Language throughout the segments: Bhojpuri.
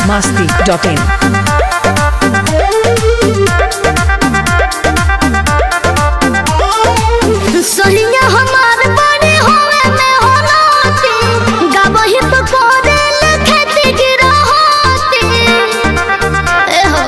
masti.in. सोनिया हमार बड़े होवे में होनाती गावही तो कोरे लखती गिरहोती ए हो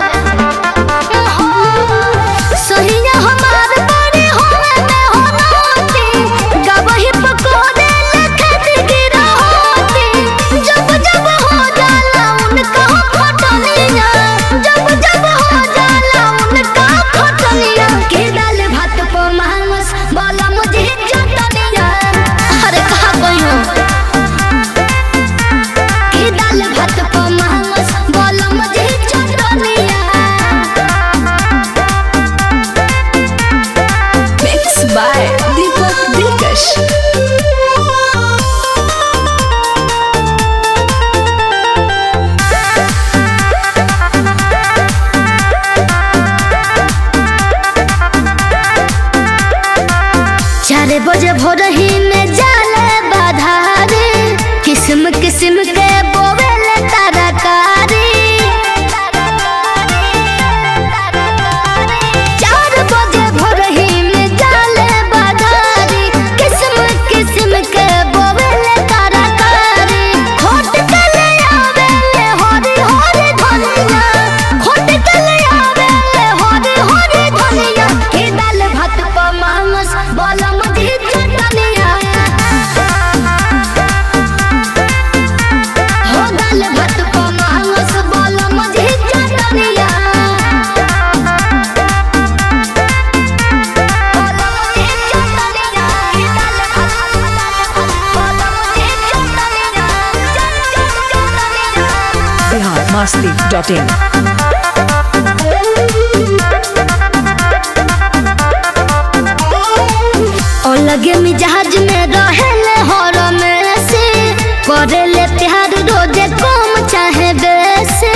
सोनिया हमार बड़े होवे में होनाती गावही तो कोरे लखती गिरहोती जब जब हो जाला उनका खटनिया जब जब हो जाला उनका खटनिया के डाल भात को मांस बोला मुझे चटनिया अरे कहा कोई हो के डाल भात को मांस बोला मुझे चटनिया Mixed by Deepak Dilkash. चार बजे भोर ही में जाले बाधारे किस्म किस्म के बोवेले तरकारी चार बजे भोर ही में जाले बाधारे किस्म किस्म के बोवेले तरकारी खोट के ले आवेले हरी हरी धनिया खोट के ले आवेले हरी हरी धनिया के दाल भात प मांस बोला मुझे चटनिया हो दाल भात प मांस बोला मुझे चटनिया बोला मुझे चटनिया के दाल भात बोला मुझे चटनिया चट चट चटनिया Bihar masti.in. और लगे मिजाज में रहेले हर में से करेले प्यार रोजे कम चाहे बेसे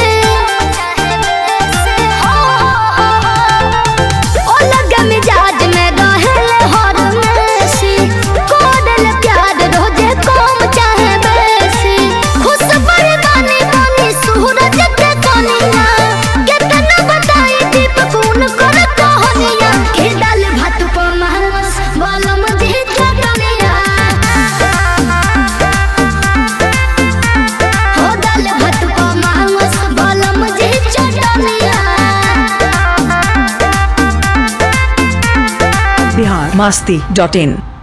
और लगे मिजाज में रहेले हर में से करेले प्यार रोजे कम चाहे बेसे खुश बड़ी बानी बानी सूरज के कनिया कितना बताई दीपक उनकर कहानिया के डाल भात पर मांस बोलम दे चटनिया हो डाल भात पर मांस बोलम दे चटनिया Bihar masti.in.